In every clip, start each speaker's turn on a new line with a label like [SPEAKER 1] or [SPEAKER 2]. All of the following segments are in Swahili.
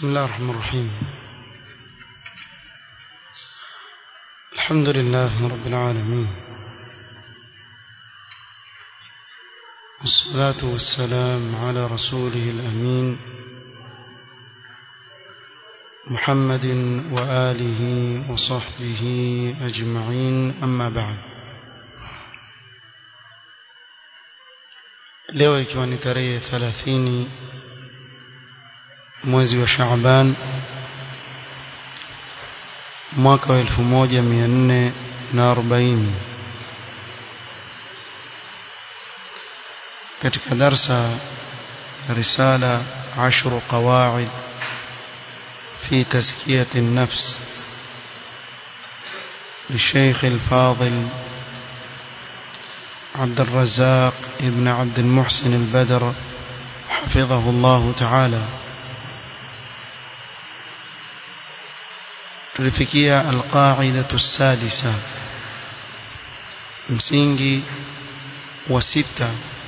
[SPEAKER 1] بسم الله الرحمن الرحيم الحمد لله رب العالمين والصلاة والسلام على رسوله الأمين محمد وآله وصحبه أجمعين أما بعد leo ikiwa ni tarehe 30 mwezi wa Shaaban mwaka wa 1440 katika darsa risala عشر قواعد في تزكية النفس للشيخ الفاضل عبد الرزاق ابن عبد المحسن البدر حفظه الله تعالى tulifikia alqaidatu sadisa msingi wa sita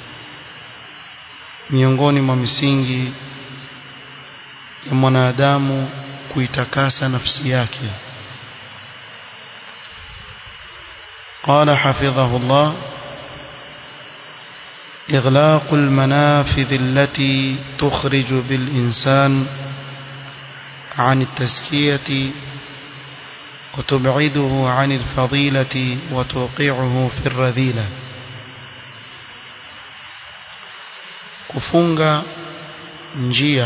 [SPEAKER 1] miongoni mwa misingi ya mwanadamu kuitakasa nafsi yake قال حفظه الله إغلاق المنافذ التي تخرج بالإنسان عن التزكية وتبعده عن الفضيلة وتوقعه في الرذيلة kufunga njia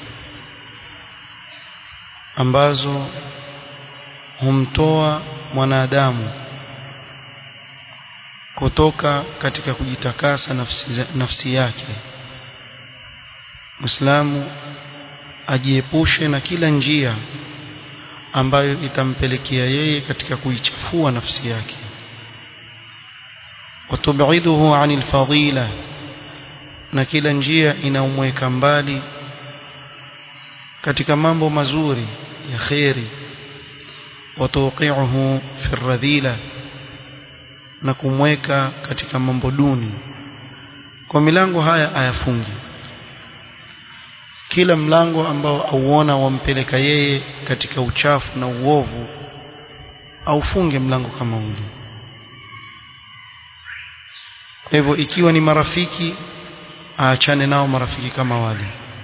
[SPEAKER 1] ambazo humtoa mwanadamu kutoka katika kujitakasa nafsi, nafsi yake Muislamu ajiepushe na kila njia ambayo itampelekea yeye katika kuichafua nafsi yake watubiduhu anil fadila na kila njia inaumweka mbali katika mambo mazuri ya kheri watuqiuhu fi radhila na kumweka katika mambo duni kwa milango haya ayafungi kila mlango ambao auona wampeleka yeye katika uchafu na uovu aufunge mlango kama ule kwa hivyo ikiwa ni marafiki aachane nao marafiki kama wale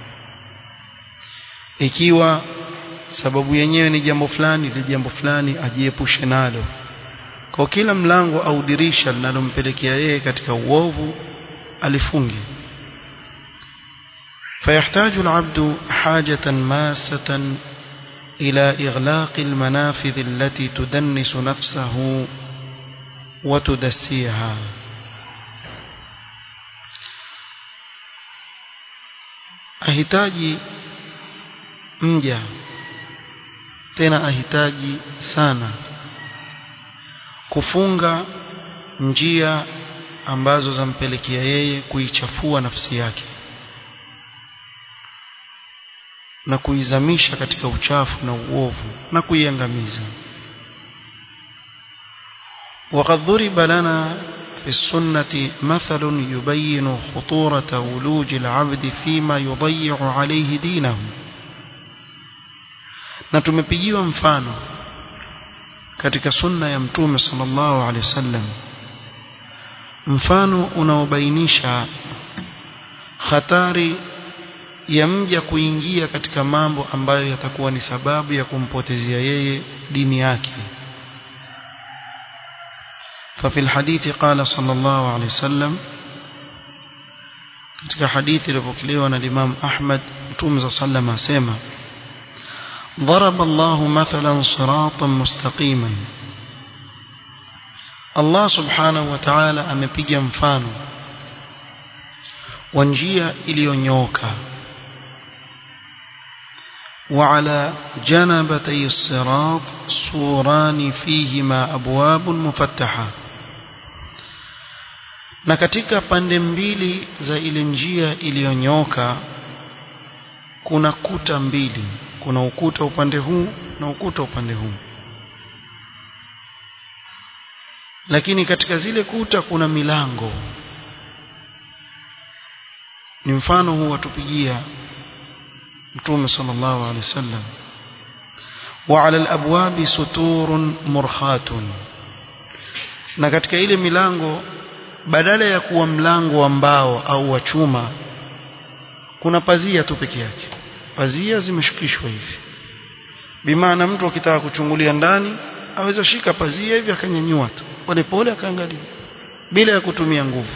[SPEAKER 1] ikiwa sababu yenyewe ni jambo fulani ile jambo fulani ajiepushe nalo kwa kila mlango au dirisha linalompelekea yeye katika uovu alifunge فيحتاج العبد حاجة ماسة إلى إغلاق المنافذ التي تدنس نفسه وتدسيها ahitaji mja tena ahitaji sana kufunga njia ambazo zampelekea yeye kuichafua nafsi yake na kuizamisha katika uchafu na uovu na kuiangamiza وقد ضرب لنا في السنة مثل يبين خطورة ولوج العبد فيما يضيع عليه دينه na tumepigiwa mfano katika sunna ya mtume sallallahu alaihi wasallam mfano unaobainisha hatari ya mja kuingia katika mambo ambayo yatakuwa ni sababu ya kumpotezea yeye dini yake ففي الحديث قال صلى الله عليه وسلم katika hadithi iliyopokelewa na Imam Ahmad Mtume صلى الله عليه وسلم asema ضرب الله مثلا صراطا مستقيما Allah subhanahu wa ta'ala amepiga mfano wa njia iliyonyooka وعلى جنبتي الصراط سوران فيهما أبواب مفتحة na katika pande mbili za ile njia iliyonyoka kuna kuta mbili kuna ukuta upande huu na ukuta upande huu lakini katika zile kuta kuna milango ni mfano huu watupigia mtume sallallahu alaihi wasallam wa ala alabwabi suturun murkhatun na katika ile milango badala ya kuwa mlango wa mbao au wa chuma kuna pazia tu peke yake pazia zimeshukishwa hivi bimaana mtu akitaka kuchungulia ndani aweza shika pazia hivi akanyanyua tu polepole akaangalia bila ya kutumia nguvu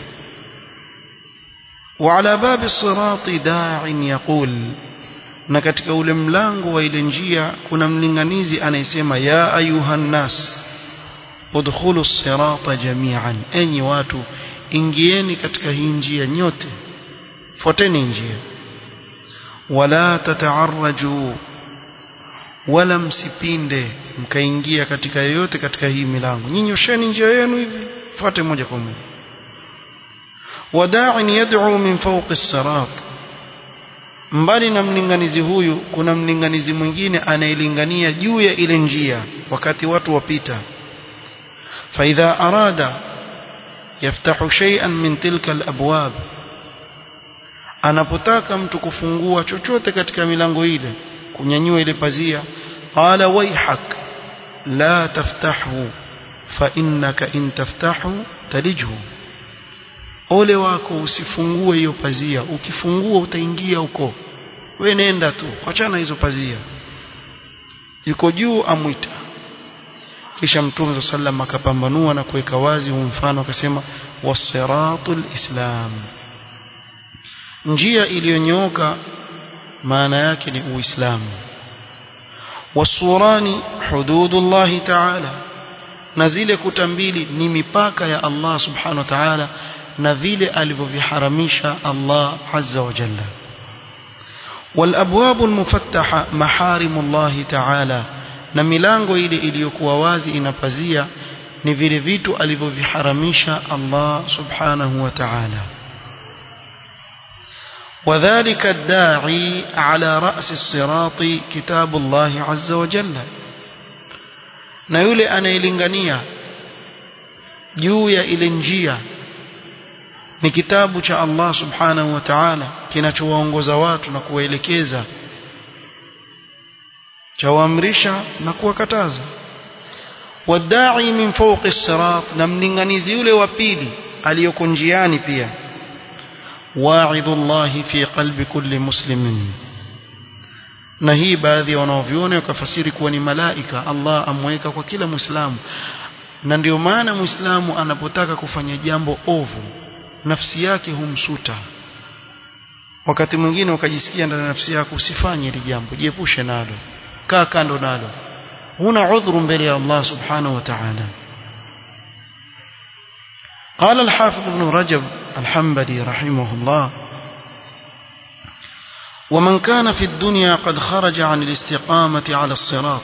[SPEAKER 1] وعلى باب الصراط داع يقول na katika ule mlango wa ile njia kuna mlinganizi anayesema ya ayuhan nas udkhulu sirata jami'an enyi watu ingieni katika hii njia nyote fuateni njia wala tataarraju wala msipinde mkaingia katika yoyote katika hii milango nyinyi osheni njia yenu hivi fuate moja kwa moja wada'in yad'u min fawqi as-sirat mbali na mlinganizi huyu kuna mlinganizi mwingine anayelingania juu ya ile njia wakati watu wapita فإذا أراد يفتح شيئا من تلك الأبواب anapotaka mtu kufungua chochote katika milango ile kunyanyua ile pazia qala waihak la taftahu fa innaka in taftahu talijhu ole wako usifungue hiyo pazia ukifungua utaingia huko we nenda tu achana hizo pazia yuko juu amwita kisha mtume sallam akapambanua na kuweka wazi huu mfano akasema wasiratul islam njia iliyonyooka maana yake ni uislamu wasurani hududullahi ta'ala na zile kuta mbili ni mipaka ya Allah subhanahu wa ta'ala na vile alivyoviharamisha Allah azza wa jalla والابواب المفتحه محارم الله تعالى na milango ile iliyokuwa wazi inapazia ni vile vitu alivyoviharamisha Allah subhanahu wa ta'ala وذلك الداعي على رأس الصراط كتاب الله عز وجل na yule anayelingania juu ya ile njia ni kitabu cha Allah subhanahu wa ta'ala kinachowaongoza watu na kuwaelekeza chawaamrisha na kuwakataza wadai min fawqi sirat na mlinganizi yule wa pili aliyoko njiani pia wa'idhullahi fi qalbi kulli muslimin na hii baadhi ya wanaoviona wakafasiri kuwa ni malaika Allah amweka kwa kila muislamu na ndio maana muislamu anapotaka kufanya jambo ovu nafsi yake humsuta wakati mwingine ukajisikia ndani ya nafsi yako usifanye hili jambo jiepushe nalo kaa kando nalo huna udhuru mbele ya Allah subhanahu wa ta'ala قال الحافظ ابن رجب الحنبلي رحمه الله ومن كان في الدنيا قد خرج عن الاستقامة على الصراط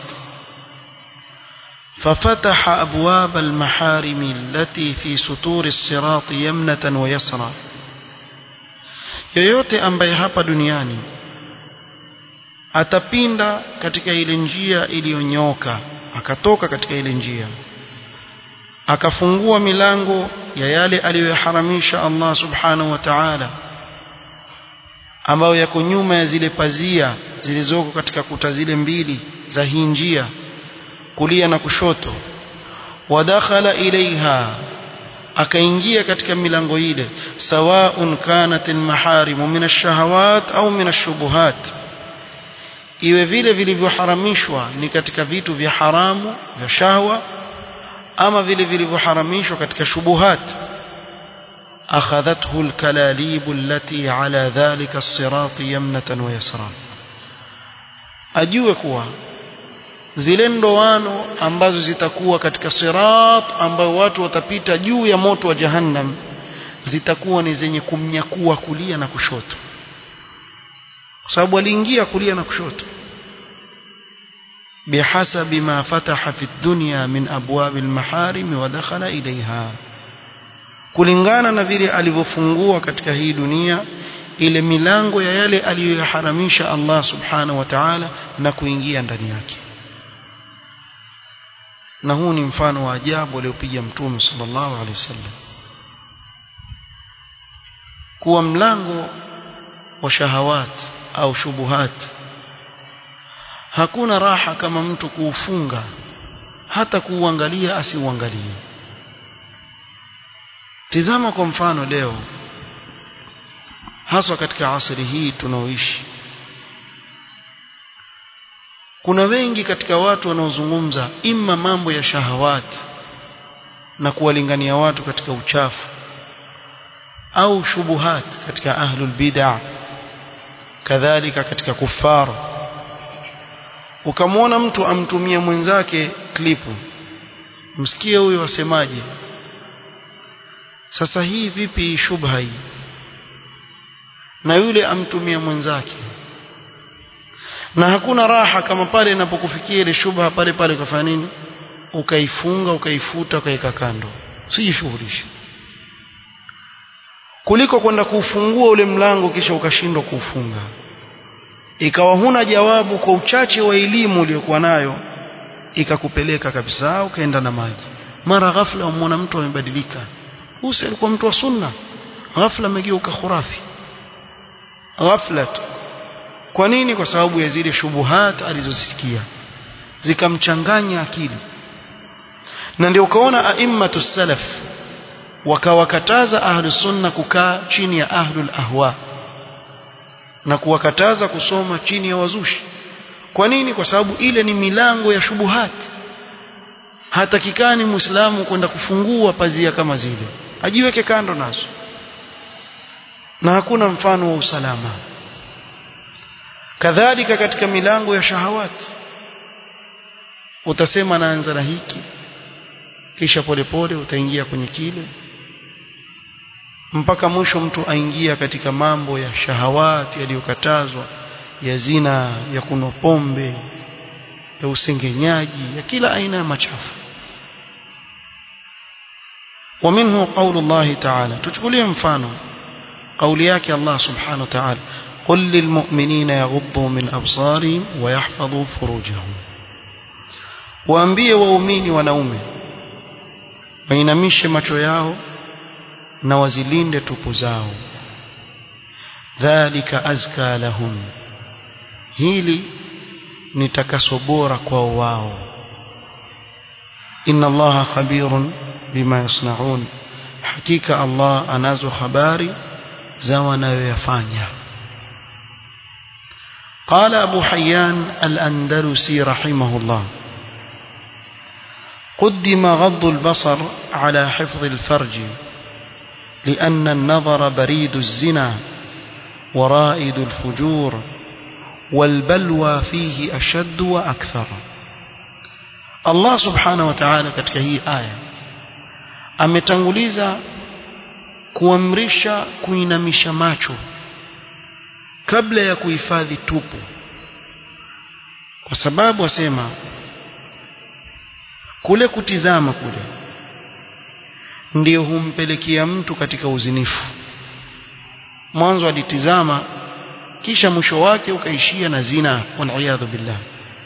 [SPEAKER 1] ففتح أبواب المحارم التي في سطور الصراط يمنة ويسرى yoyote ambaye hapa duniani atapinda katika ile njia iliyonyoka akatoka katika ile njia akafungua milango ya yale aliyoharamisha Allah subhanahu wa ta'ala ambayo yako nyuma ya zile pazia zilizoko katika kuta zile mbili za hii njia kulia na kushoto wadakhala ilaiha akaingia katika milango ile sawaun kanat almaharimu min ash-shahawat au min ash-shubuhat iwe vile vilivyoharamishwa ni katika vitu vya haramu vya shahwa ama vile vilivyoharamishwa katika shubuhat akhadhathu alkalalib allati ala dhalika as-sirat yamnatan wa yasra ajue kuwa zile ndoano ambazo zitakuwa katika sirat ambayo watu watapita juu ya moto wa jahannam zitakuwa ni zenye kumnyakua kulia na kushoto kwa sababu aliingia kulia na kushoto بحسب ما فتح في الدنيا من أبواب المحارم ودخل إليها kulingana na vile alivyofungua katika hii dunia ile milango ya yale aliyoyaharamisha Allah subhanahu wa ta'ala na kuingia ndani yake na huu ni mfano wa ajabu aliopiga mtume sallallahu alaihi wasallam kuwa mlango wa shahawat au shubuhat hakuna raha kama mtu kuufunga hata kuuangalia asiuangalie tizama kwa mfano leo haswa katika asri hii tunaoishi kuna wengi katika watu wanaozungumza imma mambo ya shahawati na kuwalingania watu katika uchafu au shubuhat katika ahlul bid'ah kadhalika katika kufar ukamwona mtu amtumia mwenzake klipu msikie huyo asemaje sasa hii vipi shubha hii na yule amtumia mwenzake na hakuna raha kama pale inapokufikia ile shubha pale pale ukafanya nini ukaifunga ukaifuta ukaweka kando sijishughulishe kuliko kwenda kuufungua ule mlango kisha ukashindwa kuufunga ikawa huna jawabu kwa uchache wa elimu uliyokuwa nayo ikakupeleka kabisa ukaenda na maji mara ghafla umwona mtu amebadilika huyu alikuwa mtu wa sunna ghafla amegeuka khurafi ghafla tu kwa nini kwa sababu ya zile shubuhat alizozisikia zikamchanganya akili na ndio ukaona aimmatu salaf wakawakataza ahlu sunna kukaa chini ya ahlul ahwa na kuwakataza kusoma chini ya wazushi kwa nini kwa sababu ile ni milango ya shubuhat hatakikani muislamu kwenda kufungua pazia kama zile ajiweke kando nazo na hakuna mfano wa usalama kadhalika katika milango ya shahawati utasema naanza na hiki kisha polepole utaingia kwenye kile mpaka mwisho mtu aingia katika mambo ya shahawati yaliyokatazwa ya zina ya kunywa pombe ya usengenyaji ya kila aina ya machafu ومنه قول الله تعالى تشكليه mfano قولي yake Allah subhanahu wa ta'ala قل للمؤمنين يغضوا من أبصارهم ويحفظوا فروجهم waambie waumini wanaume wainamishe macho yao na wazilinde tupu zao dhalika azka lahum hili ni takaso bora kwao wao inna allaha khabirun bima yasnaun hakika allah anazo habari za wanayoyafanya قال أبو حيان الأندلسي رحمه الله قدم غض البصر على حفظ الفرج لأن النظر بريد الزنا ورائد الفجور والبلوى فيه أشد وأكثر الله سبحانه وتعالى katika hii aya ametanguliza kuamrisha kuinamisha macho kabla ya kuhifadhi tupu kwa sababu asema kule kutizama kule ndiyo humpelekea mtu katika uzinifu mwanzo alitizama kisha mwisho wake ukaishia na zina waliyadhu billah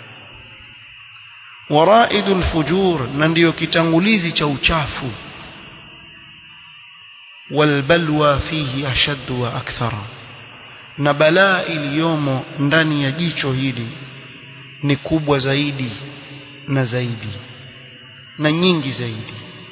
[SPEAKER 1] waraidul fujur na ndiyo kitangulizi cha uchafu walbalwa fihi ashaddu wa akthara na balaa iliyomo ndani ya jicho hili ni kubwa zaidi na zaidi na nyingi zaidi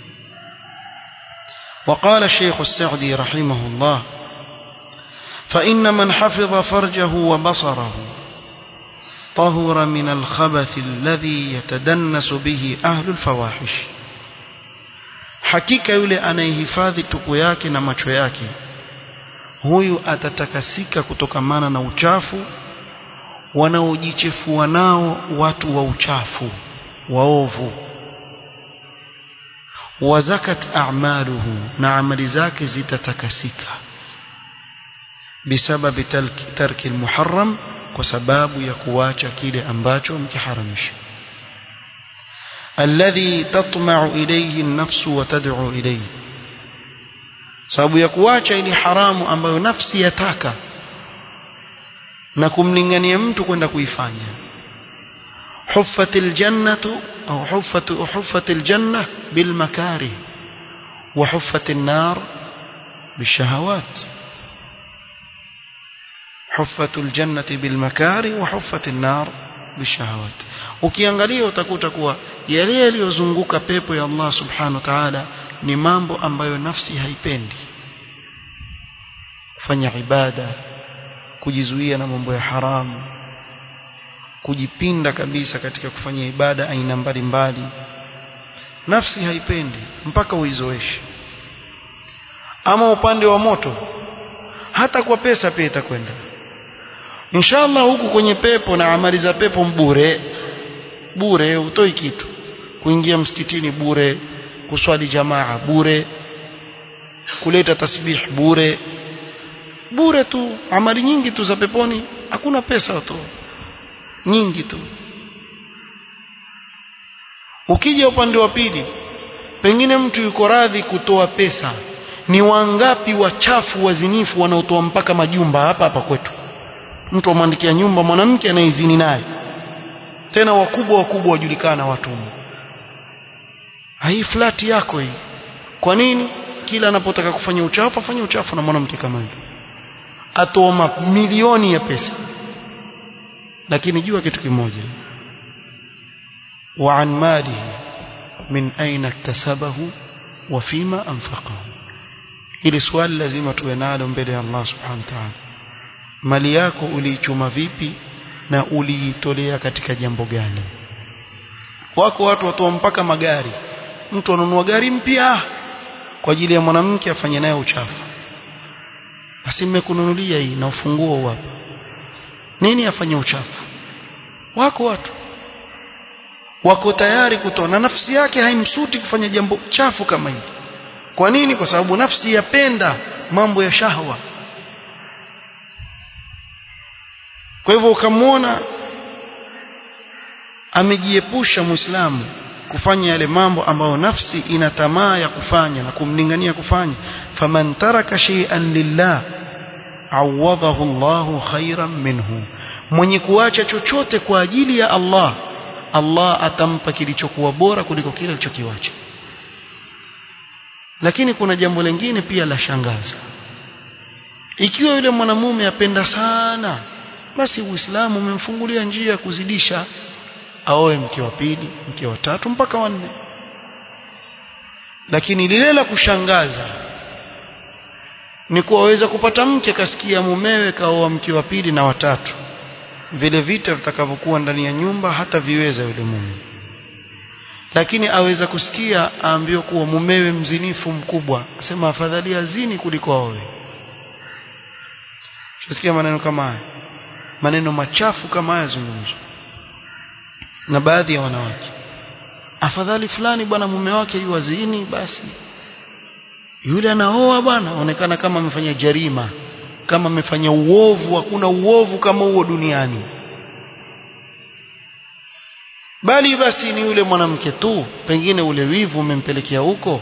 [SPEAKER 1] وقال الشيخ السعدي رحمه الله فإن من حفظ فرجه وبصره طهر من الخبث الذي يتدنس به أهل الفواحش hakika yule anayehifadhi tupu yake na macho yake huyu atatakasika kutokamana na uchafu wanaojichefua nao watu wa uchafu waovu wazakat a'maluhu na amali zake zitatakasika bisababi tarki almuharram kwa sababu ya kuacha kile ambacho mkiharamisha alladhi tatma'u ilayhi an-nafs wa tad'u ilayhi sababu ya kuacha ile haramu ambayo nafsi yataka na kumlingania mtu kwenda kuifanya huffatil jannatu au huffatu huffatil janna bil makarih wa huffatin nar bishahawat حفت الجنة بالمكاره وحفت النار bishahawat ukiangalia utakuta kuwa yale yaliyozunguka pepo ya Allah subhanahu wa ta'ala ni mambo ambayo nafsi haipendi kufanya ibada kujizuia na mambo ya haramu kujipinda kabisa katika kufanya ibada aina mbalimbali nafsi haipendi mpaka uizoeshe ama upande wa moto hata kwa pesa pia itakwenda inshallah huku kwenye pepo na amali za pepo bure bure utoi kitu kuingia msikitini bure kuswali jamaa bure kuleta tasbih bure bure tu amali nyingi tu za peponi hakuna pesa tu nyingi tu ukija upande wa pili pengine mtu yuko radhi kutoa pesa ni wangapi wachafu wazinifu wanaotoa mpaka majumba hapa hapa kwetu mtu amwandikia nyumba mwanamke anaizini naye tena wakubwa wakubwa wajulikana watu hii flati yako hii kwa nini kila anapotaka kufanya uchafu afanye uchafu na mwanamke kama yule atoa mamilioni ya pesa lakini jua kitu kimoja wa an malihi min aina iktasabahu wa fima anfaqahu ili swali lazima tuwe nalo mbele ya Allah subhanahu wa ta'ala mali yako uliichuma vipi na uliitolea katika jambo gani wako watu watoa mpaka magari mtu anunua gari mpya kwa ajili ya mwanamke afanye naye uchafu basi mmekununulia hii na ufunguo hapa nini afanye uchafu wako watu wako tayari kutoa na nafsi yake haimsuti kufanya jambo chafu kama hili kwa nini kwa sababu nafsi yapenda mambo ya shahwa kwa hivyo ukamwona amejiepusha muislamu kufanya yale mambo ambayo nafsi ina tamaa ya kufanya na kumlingania kufanya faman taraka shay'an lillah awadahu Allahu khairan minhu mwenye kuacha chochote kwa ajili ya Allah Allah atampa kilichokuwa bora kuliko kile alichokiacha lakini kuna jambo lingine pia la shangaza ikiwa yule mwanamume apenda sana basi Uislamu umemfungulia njia ya kuzidisha aoe mke wa pili mke wa tatu mpaka wanne lakini lile la kushangaza ni kuwa waweza kupata mke kasikia mumewe kaoa mke wa pili na watatu vile vita vitakavyokuwa ndani ya nyumba hata viweza yule mume lakini aweza kusikia aambiwa kuwa mumewe mzinifu mkubwa asema afadhali azini kuliko aoe Tusikia maneno kama haya maneno machafu kama haya zungumzwa na baadhi ya wanawake afadhali fulani bwana mume wake yuwazini basi yule anaoa bwana onekana kama amefanya jarima kama amefanya uovu hakuna uovu kama huo duniani bali basi ni yule mwanamke tu pengine ule wivu umempelekea huko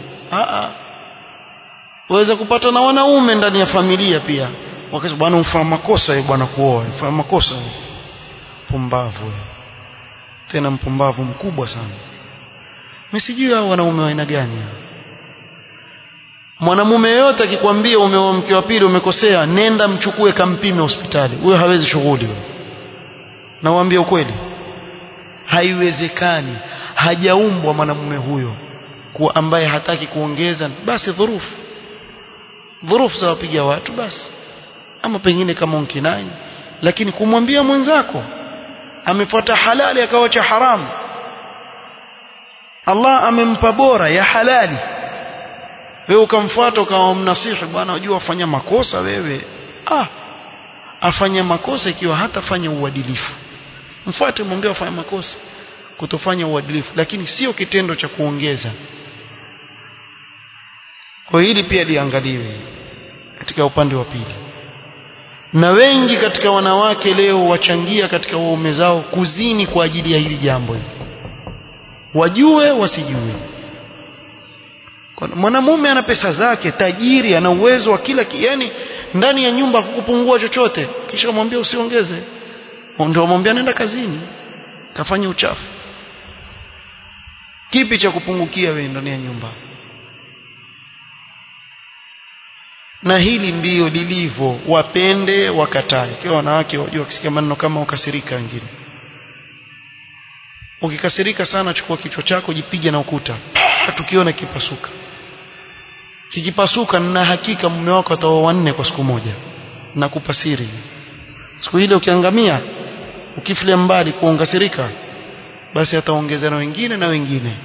[SPEAKER 1] waweza kupata na wanaume ndani ya familia pia wakasema bwana ufanya makosa yeye bwana kuoa ufanya makosa pumbavu tena mpumbavu mkubwa sana msijui hao wanaume wa aina gani mwanamume yote akikwambia umeoa mke wa pili umekosea nenda mchukue kampime hospitali huyo hawezi shughuli nawaambia ukweli haiwezekani hajaumbwa mwanamume huyo kuwa ambaye hataki kuongeza basi dhurufu dhurufu za wapiga watu basi ama pengine kama unkinai lakini kumwambia mwenzako amefuata halali akawacha haramu Allah amempa bora ya halali wewe ukamfuata ukawa mnasihi bwana unajua afanya makosa wewe ah afanya makosa ikiwa hatafanya uadilifu mfuate mwambie afanya makosa kutofanya uadilifu lakini sio kitendo cha kuongeza kwa hili pia liangaliwe katika upande wa pili na wengi katika wanawake leo wachangia katika waume zao kuzini kwa ajili ya hili jambo hili wajue wasijue mwanamume ana pesa zake tajiri ana uwezo wa kila yani ndani ya nyumba kukupungua chochote kisha mwambie usiongeze ndio mwambie nenda kazini kafanya uchafu kipi cha kupungukia wewe ndani ya nyumba na hili ndiyo lilivyo wapende wakatae kwa wanawake wajua wakisikia maneno kama ukasirika wengine ukikasirika sana chukua kichwa chako jipige na ukuta tukiona kipasuka kikipasuka na hakika mume wako ataoa wanne kwa siku moja na kupasiri siku ile ukiangamia ukifilia mbali kuongazirika basi ataongeza na wengine na wengine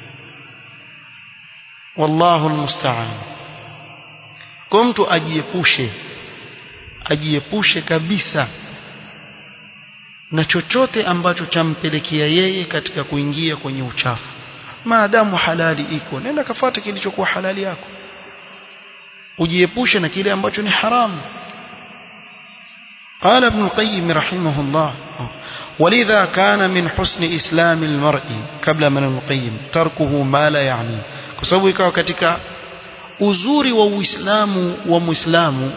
[SPEAKER 1] wallahu almusta'an kwa mtu ajiepushe ajiepushe kabisa na chochote ambacho champelekea yeye katika kuingia kwenye uchafu maadamu halali iko nenda kafuate kilichokuwa halali yako ujiepushe na kile ambacho ni haramu قال ابن القيم رحمه الله ولذا كان من حسن إسلام المرء قبل من ابن القيم تركه ما لا يعني kwa sababu ikawa katika uzuri wa Uislamu wa Muislamu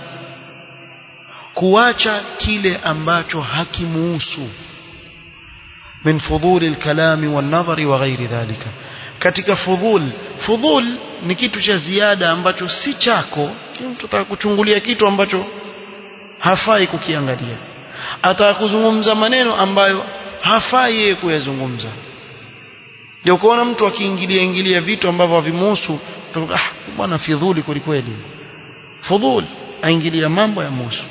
[SPEAKER 1] kuacha kile ambacho hakimuhusu min fudhuli alkalami wan-nadhari wa ghairi dhalika katika fudhul fudhul ni kitu cha ziada ambacho si chako mtu atakuchungulia kitu ambacho hafai kukiangalia atakuzungumza maneno ambayo hafai yeye kuyazungumza ndio kuona mtu akiingilia ingilia vitu ambavyo havimuhusu ah bwana fidhuli kweli fudhul aingilia mambo ya muhusu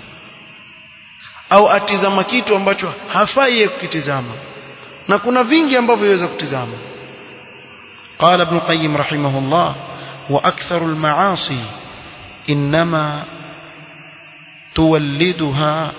[SPEAKER 1] au atizama kitu ambacho hafai yeye kukitizama na kuna vingi ambavyo yaweza kutizama قال ابن القيم رحمه الله وأكثر المعاصي إنما تولدها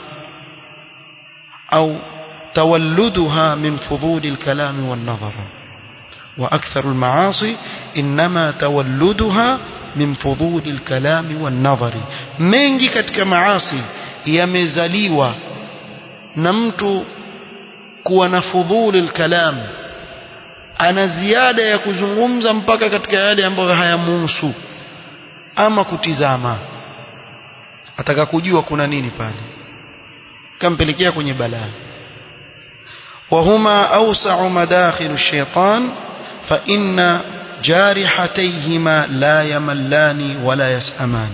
[SPEAKER 1] أو تولدها من فضول الكلام والنظر وأكثر المعاصي إنما تولدها من فضول الكلام والنظر mengi katika maasi yamezaliwa na mtu kuwa na fudhuli alkalam ana ziada ya kuzungumza mpaka katika yale ambayo hayamuhusu ama kutizama ataka kujua kuna nini pale kampelekea kwenye balaa وهما أوسع مداخل الشيطان فإن جارحتيهما لا يملان ولا يسأمان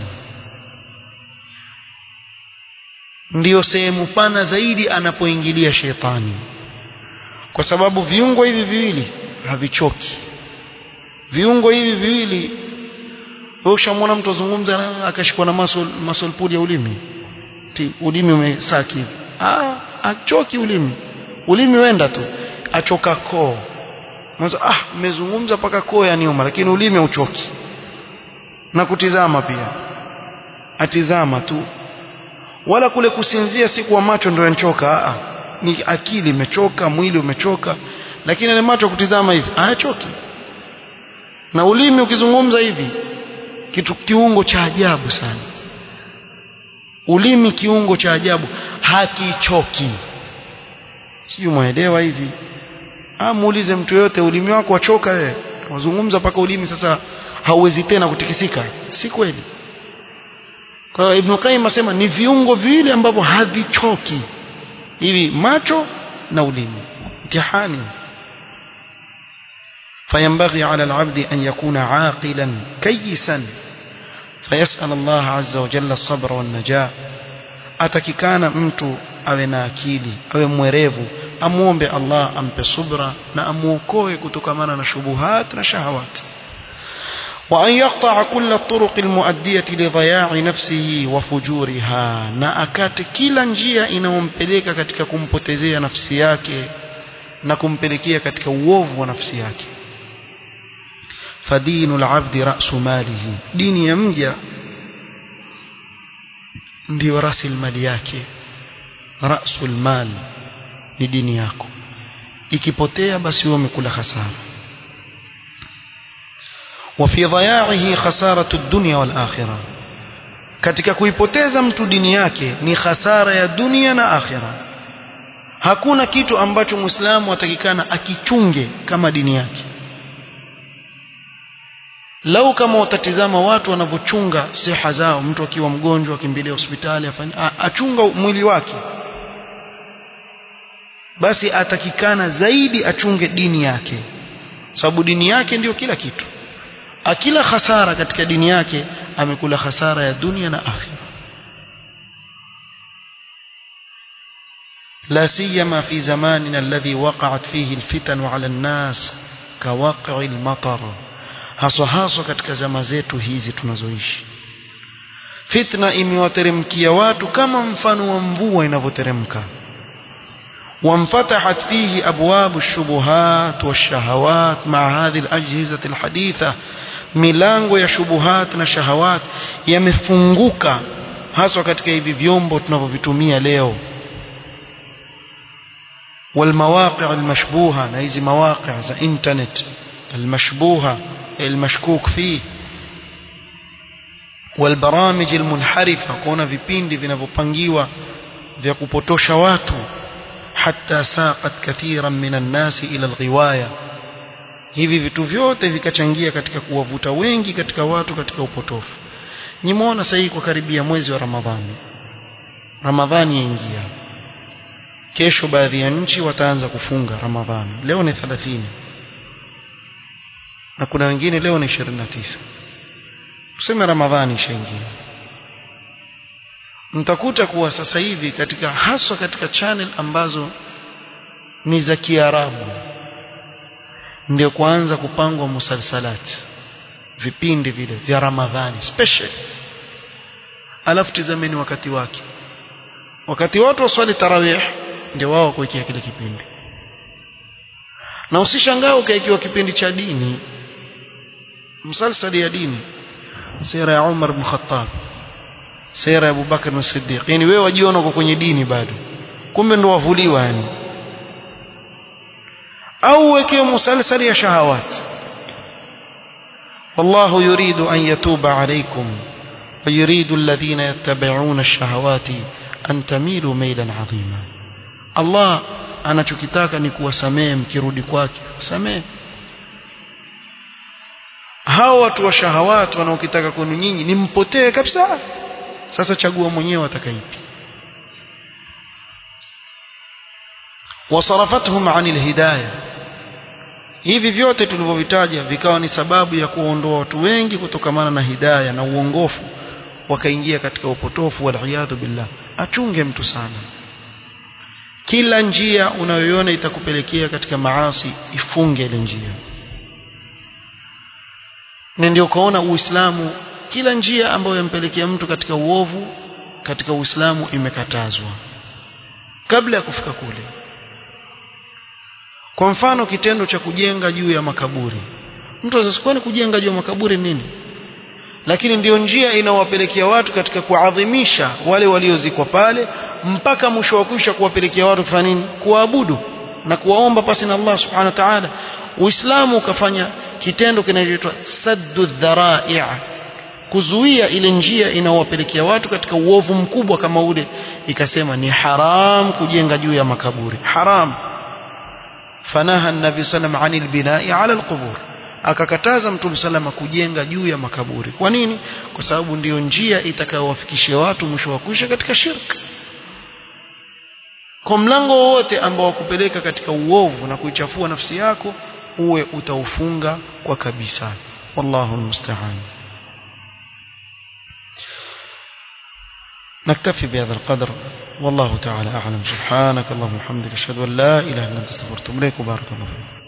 [SPEAKER 1] ndiyo sehemu pana zaidi anapoingilia shetani kwa sababu viungo hivi viwili havichoki viungo hivi viwili wewe ushamwona mtu azungumza akashikwa na muscle muscle pull ya ulimi Ti, ulimi umesaki hivi ah achoki ulimi ulimi wenda tu achoka koo mwanzo ah mmezungumza paka koo ya niuma lakini ulimi uchoki na kutizama pia atizama tu wala kule kusinzia si kwa macho ndio yanchoka ah ni akili imechoka mwili umechoka lakini ile macho kutizama hivi hayachoki na ulimi ukizungumza hivi kitu kiungo cha ajabu sana ulimi kiungo cha ajabu hakichoki sijui mwaelewa hivi ah muulize mtu yote ulimi wako wachoka wewe wazungumza paka ulimi sasa hauwezi tena kutikisika si kweli kwa hiyo Ibn Qayyim asema ni viungo viwili ambavyo havichoki hivi macho na ulimi mtihani فينبغي على العبد أن يكون عاقلا كيسا فيسأل الله عز وجل الصبر والنجاة atakikana mtu awe na akili awe mwerevu amuombe Allah ampe subra na amuokoe kutokamana na shubuhat na shahawat وأن يقطع كل الطرق المؤدية لضياع نفسه وفجورها na akate kila njia inayompeleka katika kumpotezea nafsi yake na kumpelekea katika uovu wa nafsi yake فدين العبد رأس ماله دين ya mja ndio rasilimali yake rasul mal ni dini yako ikipotea basi wewe umekula hasara وفي ضياعه خسارة الدنيا والآخرة katika kuipoteza mtu dini yake ni hasara ya dunia na akhira hakuna kitu ambacho muislamu atakikana akichunge kama dini yake lau kama utatizama watu wanavyochunga siha zao mtu akiwa mgonjwa akimbilia hospitali afanye achunga mwili wake basi atakikana zaidi achunge dini yake sababu dini yake ndiyo kila kitu akila hasara katika dini yake amekula hasara ya dunia na akhira لا سيما في زماننا الذي وقعت فيه الفتن على الناس كواقع المطر haswa haswa katika zama zetu hizi tunazoishi fitna imewateremkia watu kama mfano wa mvua inavyoteremka وانفتحت فيه أبواب الشبهات والشهوات مع هذه الأجهزة الحديثة milango ya shubuhat na shahawat yamefunguka haswa katika hivi vyombo tunavyovitumia leo والمواقع المشبوهة na hizi مواقع za internet المشبوهة المشكوك فيه والبرامج المنحرفة kuona vipindi vinavyopangiwa vya kupotosha watu حتى ساقت كثيرا من الناس إلى الغواية hivi vitu vyote vikachangia katika kuwavuta wengi katika watu katika upotofu nimeona sasa hii kwa karibia mwezi wa Ramadhani Ramadhani yaingia kesho baadhi ya nchi wataanza kufunga Ramadhani leo ni 30 na kuna wengine leo ni 29 tuseme Ramadhani ishaingia mtakuta kuwa sasa hivi katika haswa katika channel ambazo ni za Kiarabu ndio kuanza kupangwa musalsalat vipindi vile vya Ramadhani special alafu tizameni wakati wake wakati watu waswali tarawih ndio wao kuwekea kile kipindi na usishangaa ukaikiwa kipindi cha dini msalsali ya dini sira ya Umar bin Khattab sira ya Abu Bakar na Siddiq yani wewe wajiona uko kwenye dini bado kumbe ndo wavuliwa yani au wekee musalsali ya shahawat والله يريد أن يتوب عليكم ويريد الذين يتبعون الشهوات أن تميلوا ميلا عظيما الله anachokitaka ni kuwasamehe mkirudi kwake samehe hao watu wa shahawat wanaokitaka kwenu nyinyi ni mpotee kabisa sasa chagua mwenyewe atakaipi wasarafathum anil hidayah hivi vyote tulivyovitaja vikawa ni sababu ya kuondoa watu wengi kutokamana na hidayah na uongofu wakaingia katika upotofu waliyadhu billah achunge mtu sana kila njia unayoiona itakupelekea katika maasi ifunge ile njia na ndio ukaona uislamu kila njia ambayo yampelekea mtu katika uovu katika uislamu imekatazwa kabla ya kufika kule kwa mfano kitendo cha kujenga juu ya makaburi mtu asikuwa kujenga juu ya makaburi nini lakini ndiyo njia inawapelekea watu katika kuadhimisha wale waliozikwa pale mpaka mwisho wa kuisha kuwapelekea watu kufanya nini kuabudu na kuwaomba pasi na Allah subhanahu wa ta'ala Uislamu ukafanya kitendo kinachoitwa saddu dhara'i kuzuia ile njia inawapelekea watu katika uovu mkubwa kama ule ikasema ni haram kujenga juu ya makaburi haram fanaha an-nabi sallam anil bina'i ala al-qubur akakataza mtume salama kujenga juu ya makaburi kwa nini kwa sababu ndiyo njia itakayowafikishia watu mwisho wa kuisha katika shirk kwa mlango wowote ambao wakupeleka katika uovu na kuichafua nafsi yako uwe utaufunga kwa kabisa wallahu almusta'an نكتفي بهذا القدر والله تعالى أعلم سبحانك اللهم وبحمدك أشهد أن لا إله إلا أنت استغفرك وأتوب إليك وبارك الله فيك